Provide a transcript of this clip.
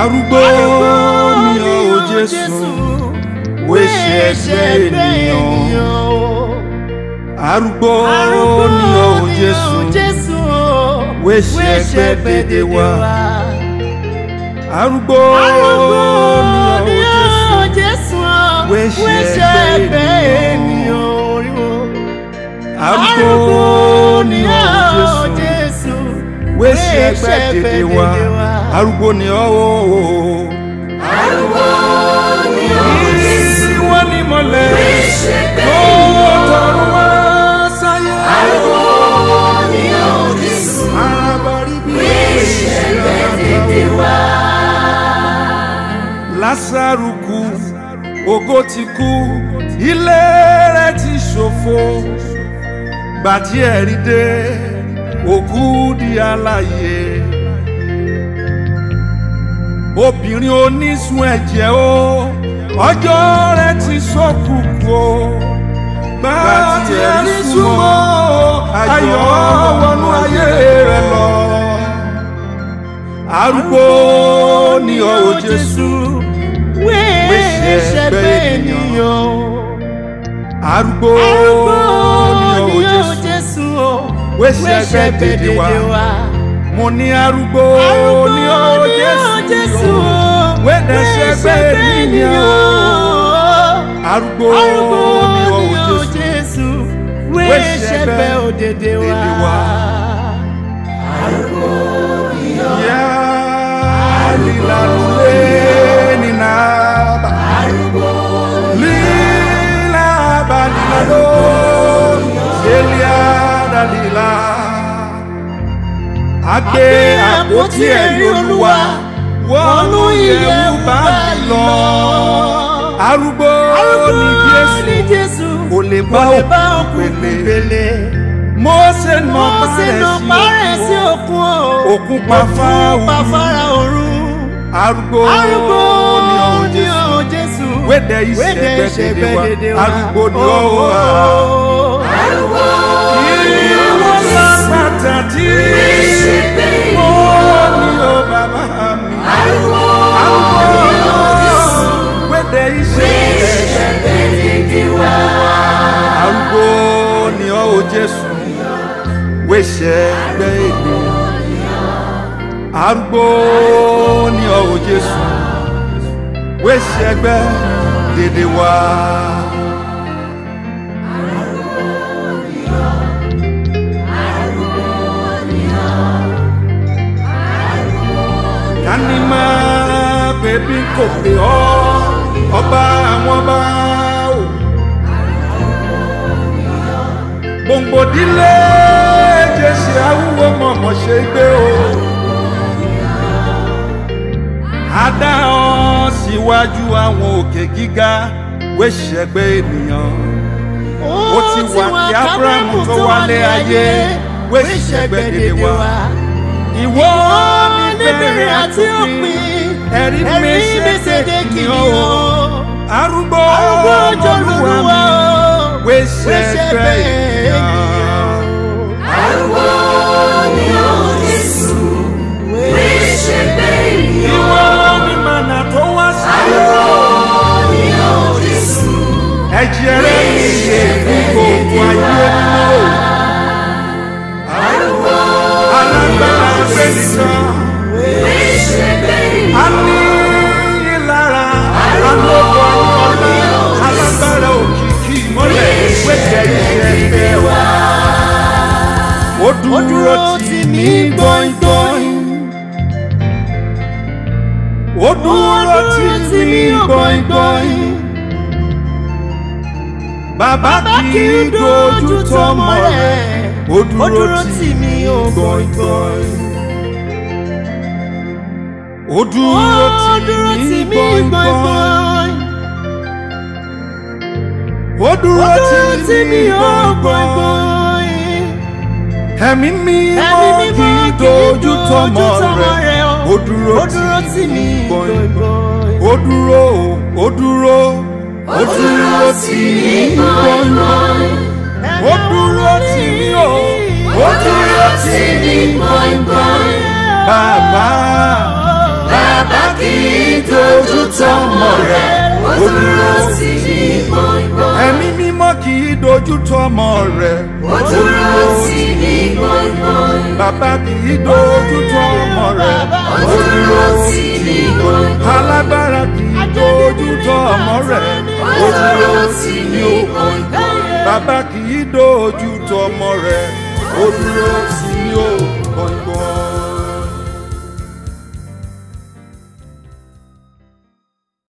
arúgbó ni ọ́ o jésù wéṣẹ ẹ̀ṣẹ̀ ènìyàn arúgbó ni ọ́ o jésù wéṣẹ ẹ̀gbẹ́ dédé wa arúgbó ni ọ́ o jésù wéṣẹ ẹ̀gbẹ́ ènìyàn arúgbó ni ọ́ o jésù wéṣẹ ẹ̀gbẹ́ dédé wa arúgbó ni ọ́ o. Arúgbó ni ó Jésù. Ìwọ ni mọ̀lẹ́ Wéṣẹ tó gbẹ́ tọrọ wá sáyé. Arúgbó ni ó Jésù. Arábárí bí Wéṣẹ gbẹ́ dédé wá. Lásàrù kú, ògo ti kú, ilé rẹ̀ ti ṣòfò. Gbàtí ẹ̀rí dé, òkú di alààyè. Obìnrin onísun ẹ̀jẹ̀ o, ọjọ́ rẹ̀ ti sọ́kùkù o. Gbàtí ẹ̀rí súnmọ́, ayọ̀ wọnú ayé rẹ̀ lọ arúgbó ni ọ́ o jésù wéṣẹ gbẹ́ ènìyàn arúgbó ni ọ́ o jésù jésù wéṣẹ gbẹ́ dédé wa mo ní arúgbó ni ọ́ o jésù wédẹ̀ṣẹ̀ gbẹ́ ènìyàn arúgbó ni ọ́ o jésù wéṣẹ gbẹ́ òdèdè dédé wa. wa. Ya lilalule ninaba Lila balilado Celia dalila Agbe àpótí ẹ̀rí olúwa wọnú ìyẹ̀wù bá mi lọ. Arúgbó ni ní Jésù jésù kò lè bá kò lè bá òkú òkú pèlè. pèlè. Mósè nà mo sì nà parẹ́ sí òkun. òkun o. Òkun pa Fáráò. pa fara òru. Arúgbó arúgbó ni ọ̀hún ní Jésù. ọ̀hún jésù. Wédè Wédè ìṣẹ̀gbẹ́ dédé dédé wa. wa. Arúgbó ni ọ̀hún wa. Arúgbó ni ó Ìwọ Jésù. lápáta tí Wéṣẹ gbẹ́ mo ènìyàn. ní o bàbá mi. Arúgbó ni ó Jésù. Wédè ìṣẹ̀gbẹ́. Wéṣẹ gbẹ́ dédé wá. Arúgbó ni ọ́ o Jésù. Wéṣẹ̀ gbẹ́ ènìyàn. Arúgbó ni ọ́ o Jésù. Wéṣẹ̀ gbẹ́ dédé wá. Tani máa bẹ̀bí kò pè ọ́ ọba àwọn ọba o. gbòǹgbòdílé jésì awúwo mọ̀mọ́ ṣe gbé o. Adá ọ síwájú àwọn òkè gíga wéṣẹ̀gbẹ́ ènìyàn. Ó ti wà kí Ábúráhámù tó wálé ayé wéṣẹ̀gbẹ́ dédé wa. Ìwọ ní bẹ̀rẹ̀ àti òpin ẹ̀rí mi ṣe kékeré o. Arúgbó arúgbó jọlúwa Olúwa o. mi wéṣẹ̀gbẹ́ ènìyàn. Arúgbó ni ó Jésù. Wéṣẹ gbẹ́ ènìyàn. Ìwọ ni mànà tó wá sí. Arúgbó ni ó Jésù. Ẹ̀jẹ̀ rẹ̀ ń ṣe fún gbogbo ayé mọ́. Arúgbó Alágbára gbé nìkan. wéṣẹ gbẹ́ ènìyàn. A ní ìlara. Alóko ọ̀nà. Alágbára òkìkí mọ́lẹ̀. Wéṣẹ̀ iṣẹ́ gbé wa. Ó ó dúró dúró tì tì mí mí gbọ̀ngbọ̀n. Ó dúró tì mí gbọ̀ngbọ̀n. Bàbá kì í dojú tọmọ rẹ̀. Ó dúró tì mí gbọ̀ngbọ̀n. Ó dúró tì mí gbọ̀ngbọ̀n. Ó dúró tì mí gbọ̀ngbọ̀n. Ẹ̀mí mi Ẹ̀mí mọ́ mímọ́ kì í dojú tọmọ rẹ̀. Ó dúró ó dúró tì tì mí mí gbọ̀ngbọ̀n. gbọ̀ngbọ̀n. Ó dúró, ó dúró, Ó dúró tì mí gbọ̀ngbọ̀n. ó dúró tì mí o. Ó dúró tì mí gbọ̀ngbọ̀n. Bàbá Bàbá kì í tọmọ rẹ̀ ó dúró tì ní gbọ̀ngbọ̀n. ẹ̀mí mímọ́ kì í dojú tọmọ rẹ̀ ó dúró tì ní gbọ̀ngbọ̀n. bàbá kì í dojú tọmọ rẹ̀ ó dúró tì ní gbọ̀ngbọ̀n. alágbára kì í dojú tọmọ rẹ̀ ó dúró tì ní gbọ̀ngbọ̀n. bàbá kì í dojú tọmọ rẹ̀ ó dúró sí i o.